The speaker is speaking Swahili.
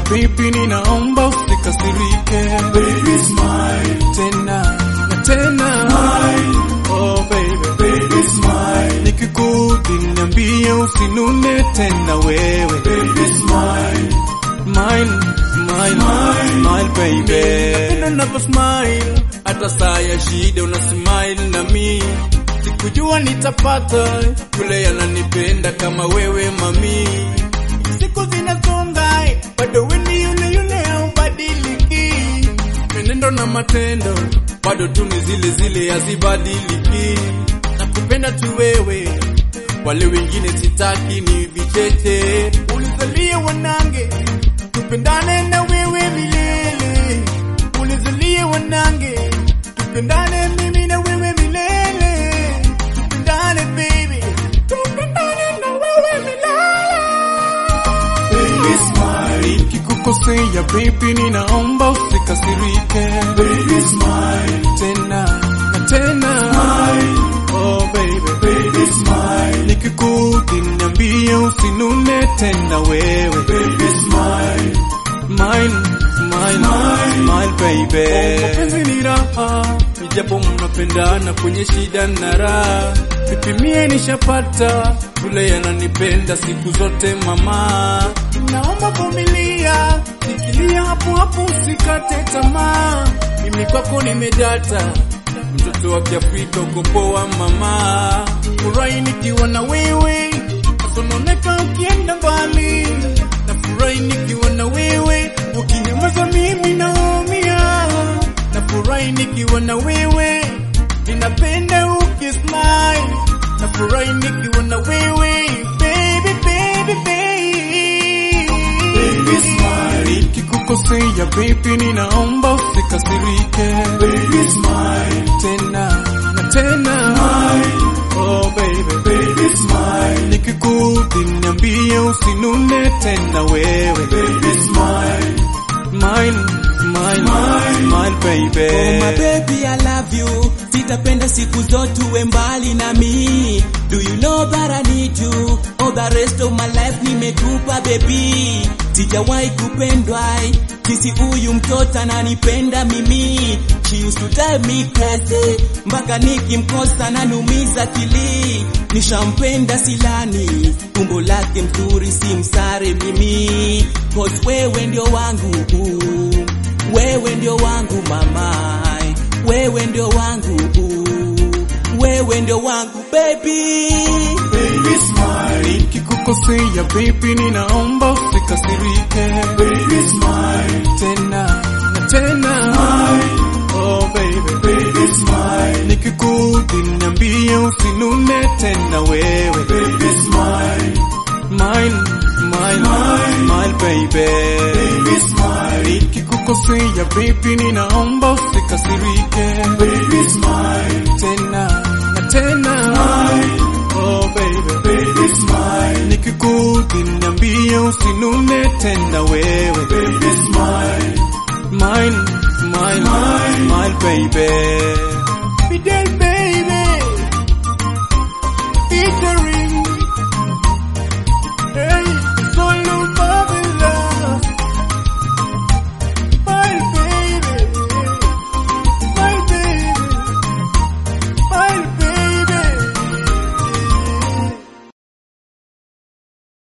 baby, ninaomba usikasirike. Baby smile, Tena na tena, smile, oh baby, baby smile, nikikudhi niambie, usinune tena wewe. baby smile, Smile, smile, Smile. smile baby. Napenda unavyo smile, hata saa ya shida una smile na mi. Sikujua nitapata yule yananipenda kama wewe mami. Siku zinasonga, bado wewe ni yule yule haubadiliki. Menendo na matendo bado tu ni zile zile hazibadiliki. Nakupenda tu wewe, wale wengine sitaki ni vicheche. Ulizalia wanange tupendane na wewe milele, ulizalia wanange, tupendane mimi na wewe milele, tupendane baby, tupendane na wewe milele. baby smile, Nikikukosea baby, ninaomba usikasirike, baby smile, tena na tena, smile, oh baby, baby smile, nikikudhi niambie, usinune tena wewe, baby smile, smile, smile, Smile. smile baby. Oh, mapenzi ni raha, ijapo mnapendana kwenye shida na raha. Vipimie nishapata, yule yananipenda siku zote mama. Naomba vumilia, nikilia hapo hapo usikate tamaa. Mimi kwako nimedata, mtoto wa Kiafrika uko poa mama. Furahi nikiwa na wewe, nasononeka ukienda mbali. Nafurahi nikiwa na wewe, ukinyamaza mimi naumia. Nafurahi nikiwa na wewe, ninapenda ukismile. Nafurahi nikiwa na wewe, baby baby baby. Baby smile. Nikikukosea baby, ninaomba usikasirike. baby smile, Tena na tena, smile, oh baby baby smile, nikikudhi niambie, usinune tena wewe. baby smile, Smile, smile, Smile. smile baby. Oh my baby I love you Sitapenda siku zote uwe mbali na mi Do you know that I need you All the rest of my life nimekupa baby Sijawahi kupendwa Kisi huyu mtoto ananipenda mimi She used to drive me crazy Mpaka nikimkosa nanumiza kili Nishampenda silani Tumbo lake mzuri si msare mimi Cause wewe ndio wangu wewe ndio wangu mama, wewe ndio wangu, wewe ndio wangu baby. baby smile, Nikikukosea baby, ninaomba usikasirike. baby smile, Tena na tena, smile, oh baby. baby smile, Nikikudhi niambie, usinune tena wewe. baby smile, Smile, smile, Smile. smile baby. baby smile, Nikikukosea baby, ninaomba usikasirike. baby smile, Tena na tena, smile, oh baby. baby smile, Nikikudhi niambie, usinune tena wewe. baby smile, Smile, smile, Smile. smile baby.